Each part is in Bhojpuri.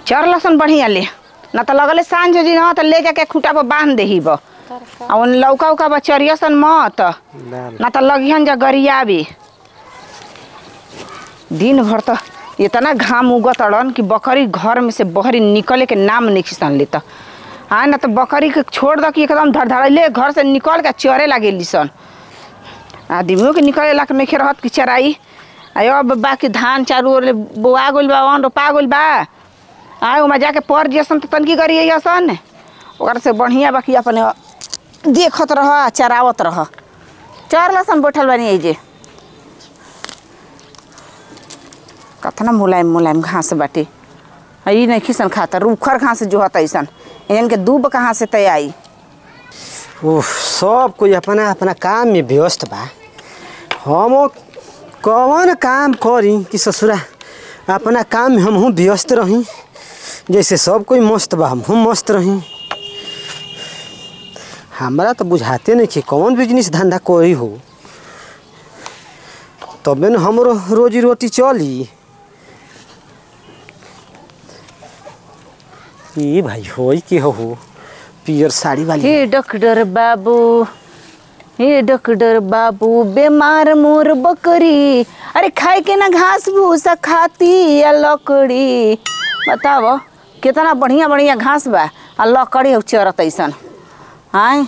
चर लसन बढ़िया ले ना तो लगले सांझ जी ना तो ले जाके खूटा पर बांध देही बा आ उन लौका उका बा चरियसन मत डाल ना तो लगिहन जा गरियाबी दिन भर तो इतना घाम उगत अड़न कि बकरी घर में से बहरी निकले के नाम नहीं खिसन लेता हाँ ना तो बकरी के छोड़ दो कि एकदम धड़धड़ैले घर से निकल के चरे लागेली सन आदमियों के निकले ला के नहीं रहत कि चराई आयो अब बाकी धान चारू ओर बोआ गइल बा वन रोपा गइल बा आए ओमा जाके पर जसन तो तनकी करी सन ओकरा से बढ़िया बाकी अपने देखत रह आ चरावत रह चार लसन बैठल बानी एजे कतना मुलायम मुलायम घास बाटे आ ई नहीं खिसन खाता रूखर घास जो हत ऐसन इनन के दूब कहाँ से तय आई ओह सब कोई अपना अपना काम में व्यस्त बा हम कौन काम करी कि ससुरा अपना काम में हमहूँ व्यस्त रही जैसे सब कोई मस्त बा हमहूँ मस्त रही हमरा तो बुझाते नहीं कि कौन बिजनेस धंधा करी हो तबे न हमरो रोजी रोटी चली ई भाई होई के हो पियर साड़ी वाली हे डॉक्टर बाबू हे डॉक्टर बाबू बीमार मोर बकरी अरे खाए के ना घास भूसा खाती या लकड़ी बताओ कितना बढ़िया बढ़िया घास बा आ लकड़ी हो चरत ऐसन आय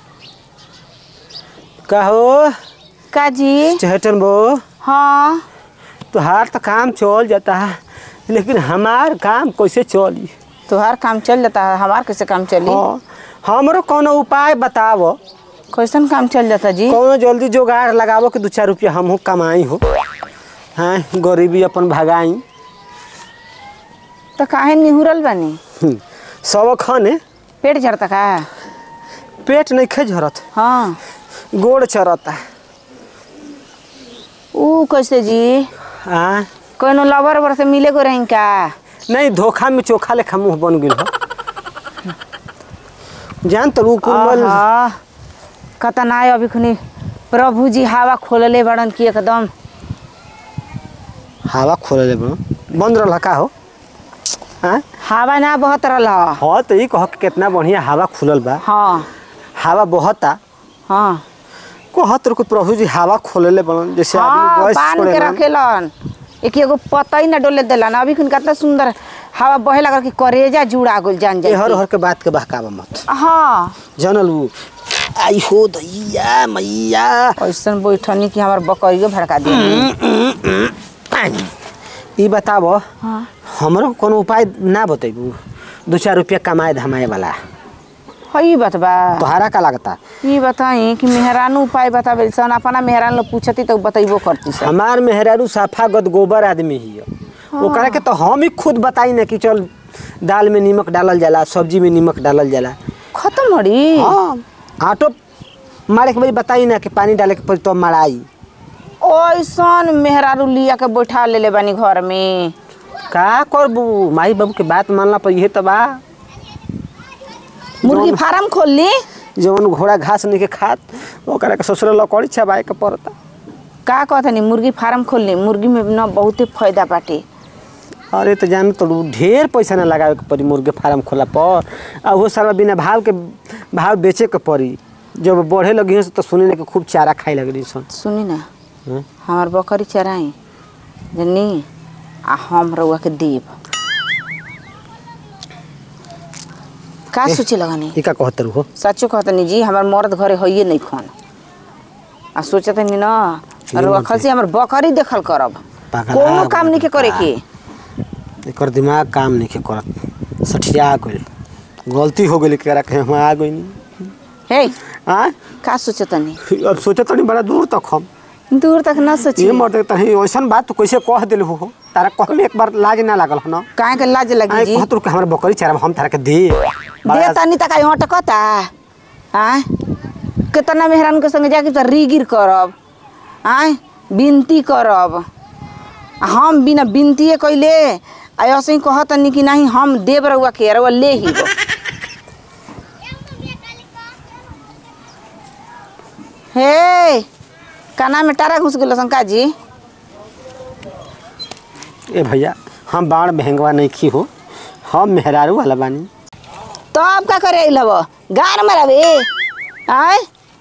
का हो काजी चहटन बो हाँ तुहार तो काम चल जाता है लेकिन हमार काम कैसे चली तुहार काम चल जाता है हमार कैसे काम चली हाँ हमरो कोनो उपाय बतावो कैसन काम चल जाता जी कोनो जल्दी जुगाड़ लगावो कि दू चार रुपया हमहू कमाई हो हाँ गरीबी अपन भगाई तो काहे निहुरल बानी हम्म, सब खने पेट झड़ता का पेट नहीं खे झरत हाँ गोड़ चरता ऊ कैसे जी हाँ कोनो लवर वर से मिले को रही का नहीं धोखा में चोखा लेखा मुंह बन गई हो जान तो रू कुमल आहा, कतना है अभी खुनी प्रभु जी हवा खोलले बड़न की एकदम हवा खोल ले बंद रहा का हो हाँ हवा ना बहत रहल ह। हाँ तो ये कह के कितना बढ़िया हवा खुलल बा हाँ हवा बहता हाँ कहत रहो प्रभु जी हवा खोलले बनन जैसे हाँ आदमी गैस बांध छोड़े के ना। रखेलन एक एगो पता ही ना डोले देलन अभी खुन कितना सुंदर हवा बहे लगल कि करेजा जुड़ा गइल जान ए हर जाए हर के बात के बहकावा मत हाँ जानल उ आई हो दैया मैया ऐसन बैठनी कि हमार बकरियो भड़का दिया ई बताबो हाँ हमरो कोनो उपाय ना बतेबू दो चार रुपया कमाए धमाए वाला हई बात बा तोहरा का लगता ये बताई कि मेहरानू उपाय बतावे सन अपना मेहरान लोग पूछती तो बतैबो करती सन हमार मेहरारू साफा गद गोबर आदमी ही है ओकरा के तो हम ही खुद बताई ना कि चल दाल में नीमक डालल जाला सब्जी में नीमक डालल जाला खत्म हड़ी हाँ आटो मारे के बड़ी बताई ना कि पानी डाले के पड़ी तो मड़ाई ओइसन मेहरारू लिया के बैठा लेले बानी घर में का करबू माई बाबू के बात मानला पर इहे तो बा मुर्गी फार्म खोल ली जवन घोड़ा घास नहीं के खात ओकरा के ससुर लकड़ी छबाए के पड़ता का कहतनी मुर्गी फार्म खोल ली मुर्गी में न बहुते फायदा बाटे अरे तो जान तो ढेर पैसा ना लगावे के पड़ी मुर्गे फार्म खोला पर आ वो सारा बिना भाव के भाव बेचे के पड़ी जब बढ़े लगी हैं तो सुने के खूब चारा खाए लगली सन सुनी ना हाँ? हमार बकरी चराई जनी आ हम रउआ के देब का सोचे लगनी ई का कहत हो सचो कहतनी जी हमार मर्द घरे होइए नहीं खन आ सोचतनी ना रउआ खलसी हमर बकरी देखल करब पागल कोनो आ काम नहीं के करे के एकर दिमाग काम नहीं के करत सठिया गइल गलती हो गई करा के हम आ गइनी हे आ का सोचतनी अब सोचे तनी बड़ा दूर तक हम दूर तक ना सोची ये मर्द तही ऐसन बात तो कैसे कह दिल हो तारा कह में एक बार लाज ना लागल हो ना काहे के लाज लगी आई जी कहत रहो कि हमरा बकरी चारा हम तारा के दे दे तनी तक आई हटकता आय कितना मेहरान के संगे जाके तो रीगिर करब आय बिनती करब आ हम बिना बिनतिए कैले आ ऐसे ही कहतनी कि नहीं हम देव रउआ के रउआ ले ही गो। हे काना में टारा घुस गेलो शंका जी ए भैया हम बाण महंगवा नहीं खी हो हम मेहरारू वाला बानी तो अब का करे लब गार में रहे आय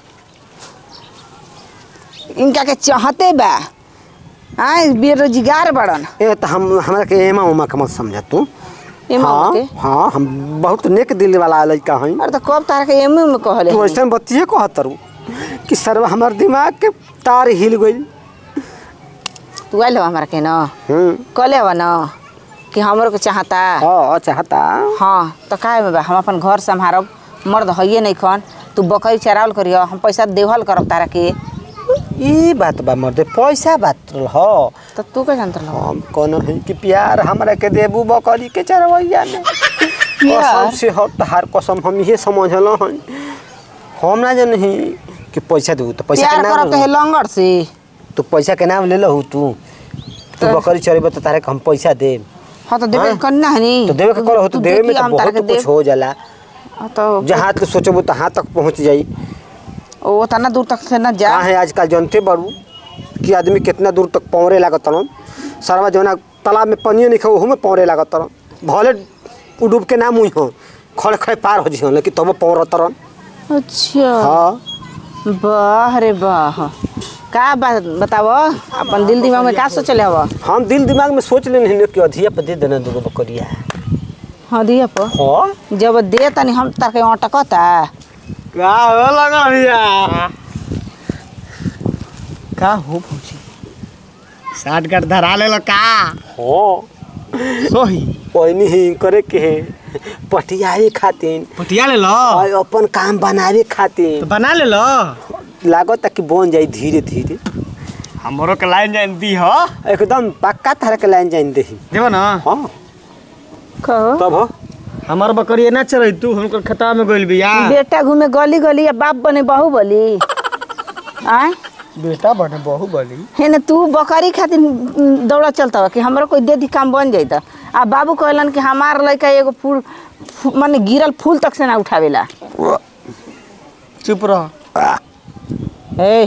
इनका के चाहते बा आय बेरोजगार बड़न ए तो हम हमरा के एमा उमा के मत समझ तू एमा हाँ के हाँ हम बहुत नेक दिल वाला लड़का हई अरे तो कब तारा के एमे में कहले तू ऐसे बतिए कहतरू कि सर्व हमार दिमाग के तार हिल गई तू आइल हमारा के ना हम्म कहले हवा ना कि हमरो के चाहता हाँ चाहता हाँ तो काहे में बा हम अपन घर संभारब मर्द हइये नहीं खन तू बकरी चरावल करियो हम पैसा देवल करब तारा के ई बात बा मर्दे पैसा बात हो तो तू के जानत रहो हम कोनो है कि प्यार हमरा के देबू बकरी के चरवैया में कसम से हो तहार कसम हम ये समझल हन हम ना जनही कि पैसा देबू तो पैसा प्यार के करब तो नाम हे लंगर से तू पैसा के नाम ले लहू तू तू तो- बकरी चरेबे तो तारे के हम पैसा देब हाँ तो देवे हाँ? करना है नी तो देवे के करो तो तू देवे में देखी तो हम तारा बहुत के कुछ हो जाला हाँ, तो जहाँ तक सोचबू तहाँ तक पहुँच जाई वो तना दूर तक से ना जा कहाँ है आजकल जानते बड़ू कि आदमी कितना दूर तक पौरे लागत तरन सरवा जौना तालाब में पानियो नहीं खाओ में पौरे लागत तरन भले उ डूब के नाम हुई हो खड़े खड़े पार हो जी लेकिन तब पौर तरन अच्छा हाँ वाह रे वाह का बात बताव अपन दिल दिमाग में का सोचले हवा हम दिल दिमाग में सोच लेने कि अधिया पे दे देना दूगो बकरिया हाँ दिया पर हाँ जब दे तनी हम तार के अटकता का हो लगा भैया का हो भौजी साठ गट धरा ले का हाँ सोही पहिनी ही करे के है पटियाए खातिर पटिया ले लो और अपन काम बनावे खातिर तो बना ले लो लागत कि बन जाई धीरे धीरे हमरो के लाइन जान दी हो एकदम पक्का तरह के लाइन जाइन दही देबो ना हाँ कहो तब हो हमार बकरी ना चरई तू हमको खतरा में गइल बिया बेटा घूमे गली गली या बाप बने बहू बली आय बेटा बने बहु बली है ना तू बकरी खातिर दौड़ा चलता हो कि हमरो कोई दे दी काम बन जाता आ बाबू कहलन कि हमार लड़का एगो फूल फू- माने गिरल फूल तक से ना उठावेला चुप रह ए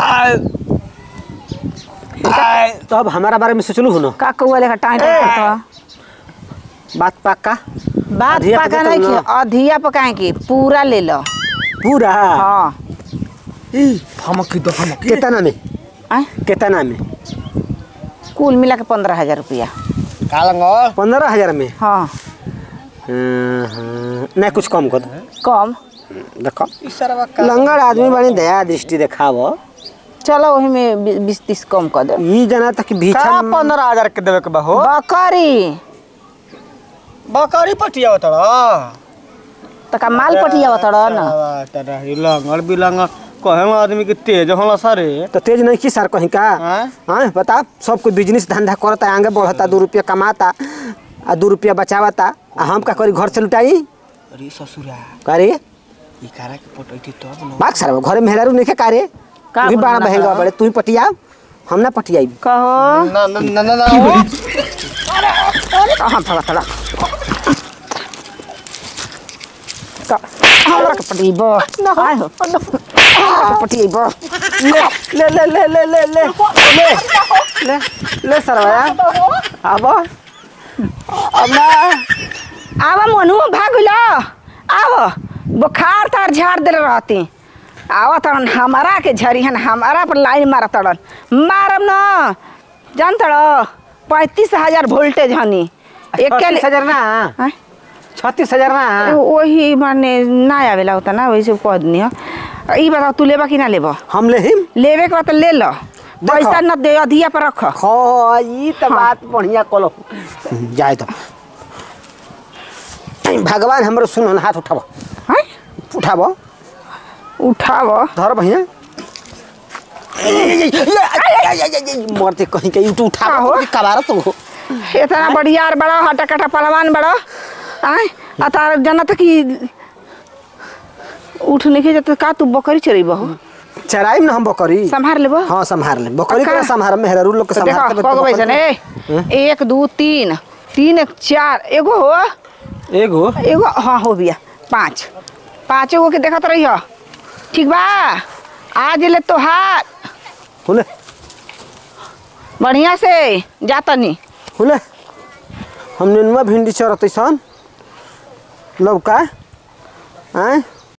तब हमारा बारे में सोचलू हो ना का कौआ लेखा टाइम करता बात पक्का बात अधिया पे पका देतो नहीं ना। कि अधिया पकाए की पूरा ले लो पूरा हाँ हमक दो हमक कितना में आय कितना में कुल मिला के पंद्रह हजार रुपया कालंगो पंद्रह हजार में हाँ हाँ, हाँ। नहीं कुछ कम कर दो। कम देखो इसरवा लंगड़ आदमी बड़ी दया दृष्टि देखाव चलो वही में बी- बीस तीस कम कर दे ई जाना तक कि का भीछा पंद्रह हजार के देवे के बा हो बकरी बकरी पटिया होता तो का माल पटिया बतड़ न लंगड़ बिलंगड़ कहे आदमी के तेज होला सारे तो तेज नहीं की सर कहीं का हाँ? हाँ बता सब कोई बिजनेस धंधा करता आगे बढ़ता दो रुपया कमाता आ दो रुपया बचावता आ हम का करी घर से लुटाई अरे ससुरा करे ई कारा के पटैती तब न बात सर घरे मेहरारू नहीं के कारे का तू ही बड़ा बोलना बहेगा है? बड़े तू ही पटिया हम ना पटियाई कहो ना ना ना ना ना कहाँ थोड़ा थोड़ा हमरा के पटियब आय हो हमरा के पटियब ले ले ले ले ले ले ले ले ले सरवाया अब अब ना आव मनु भाग लो आव बुखार तार झाड़ दे रहती आव तड़न हमारा के झरिहन हमारा पर लाइन मारा तड़न मारब न जान तड़ पैंतीस हजार वोल्टेज हनी एक छत्तीस हजार ना आय? छत्तीस हजार ना वही माने ना आवेला होता ना वैसे कह दनी हो ई बताओ तू लेबा कि ना लेबा हम ले हिम लेवे के बाद तो ले लो पैसा न दे अधिया पर रख खो ई तो बात बढ़िया कलो जाए तो भगवान हमरो सुन हाथ उठाबो हैं? उठाबो उठाव धर भैया मरते कहीं के यूट्यूब का उठाबो हो? तो कबार तो हो इतना बढ़िया और बड़ा हटा कटा पहलवान बड़ा आय आ तार जना तक कि उठ नहीं के जाते का तू बकरी चरी बहु चराई में हम बकरी संभार लेबो हाँ संभार ले बकरी का? के संभार मेहरा लोग के तो देखो संभार कगो वैसे ने एक दो तीन तीन एक चार एगो हो एगो एगो हाँ हो बिया पाँच पाँचों गो के देखत रही हो ठीक बा आज ले तोहार हुले बढ़िया से जातनी हुले हम नेनुआ भिंडी चरत सन लौका आँ